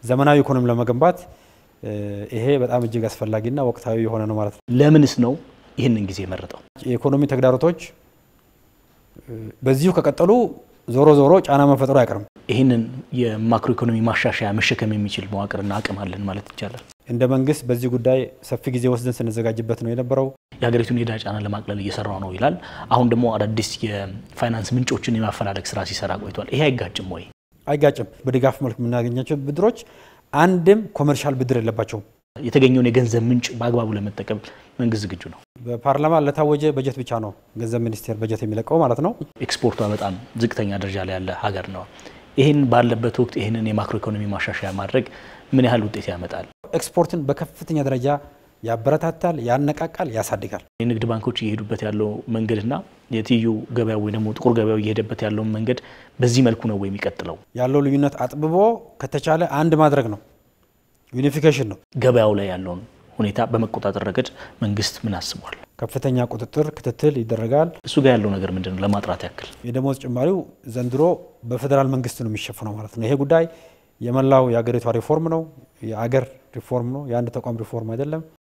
ዘመናዊ ኢኮኖሚ ለመገንባት ይሄ በጣም እጅግ አስፈላጊና ወቅታዊ የሆነ ነው ማለት ነው። ለምንስ ነው ይህንን ጊዜ የመረጠው? የኢኮኖሚ ተግዳሮቶች በዚሁ ከቀጠሉ ዞሮ ዞሮ ጫና መፈጠሩ አይቀርም። ይህንን የማክሮ ኢኮኖሚ ማሻሻያ መሸከም የሚችል መዋቅርና አቅም አለን ማለት ይቻላል። እንደ መንግስት በዚህ ጉዳይ ሰፊ ጊዜ ወስደን ስንዘጋጅበት ነው የነበረው። የሀገሪቱን የዕዳ ጫና ለማቅለል እየሰራው ነው ይላል። አሁን ደግሞ አዳዲስ የፋይናንስ ምንጮችን የማፈላለግ ስራ ሲሰራ ቆይቷል። ይሄ አይጋጭም ወይ? አይጋጭም። በድጋፍ መልክ የምናገኛቸው ብድሮች አንድም ኮመርሻል ብድር የለባቸውም። የተገኘውን የገንዘብ ምንጭ በአግባቡ ለመጠቀም መንግስት ዝግጁ ነው። በፓርላማ ለታወጀ በጀት ብቻ ነው ገንዘብ ሚኒስቴር በጀት የሚለቀው ማለት ነው። ኤክስፖርቷ በጣም ዝቅተኛ ደረጃ ላይ ያለ ሀገር ነው። ይህን ባለበት ወቅት ይህንን የማክሮ ኢኮኖሚ ማሻሻያ ማድረግ ምን ያህል ውጤት ያመጣል? ኤክስፖርትን በከፍተኛ ደረጃ ያበረታታል፣ ያነቃቃል፣ ያሳድጋል። የንግድ ባንኮች እየሄዱበት ያለው መንገድና የትይዩ ገበያው ወይ ደግሞ ጥቁር ገበያው እየሄደበት ያለውን መንገድ በዚህ መልኩ ነው ወይ የሚቀጥለው? ያለው ልዩነት አጥብቦ ከተቻለ አንድ ማድረግ ነው። ዩኒፊኬሽን ነው። ገበያው ላይ ያለውን ሁኔታ በመቆጣጠር ረገድ መንግስት ምን አስቧል? ከፍተኛ ቁጥጥር፣ ክትትል ይደረጋል። እሱ ጋር ያለው ነገር ምንድን ነው? ለማጥራት ያክል የደሞዝ ጭማሪው ዘንድሮ በፌዴራል መንግስት ነው የሚሸፍነው ማለት ነው። ይሄ ጉዳይ የመላው የሀገሪቷ ሪፎርም ነው። የአገር ሪፎርም ነው። የአንድ ተቋም ሪፎርም አይደለም።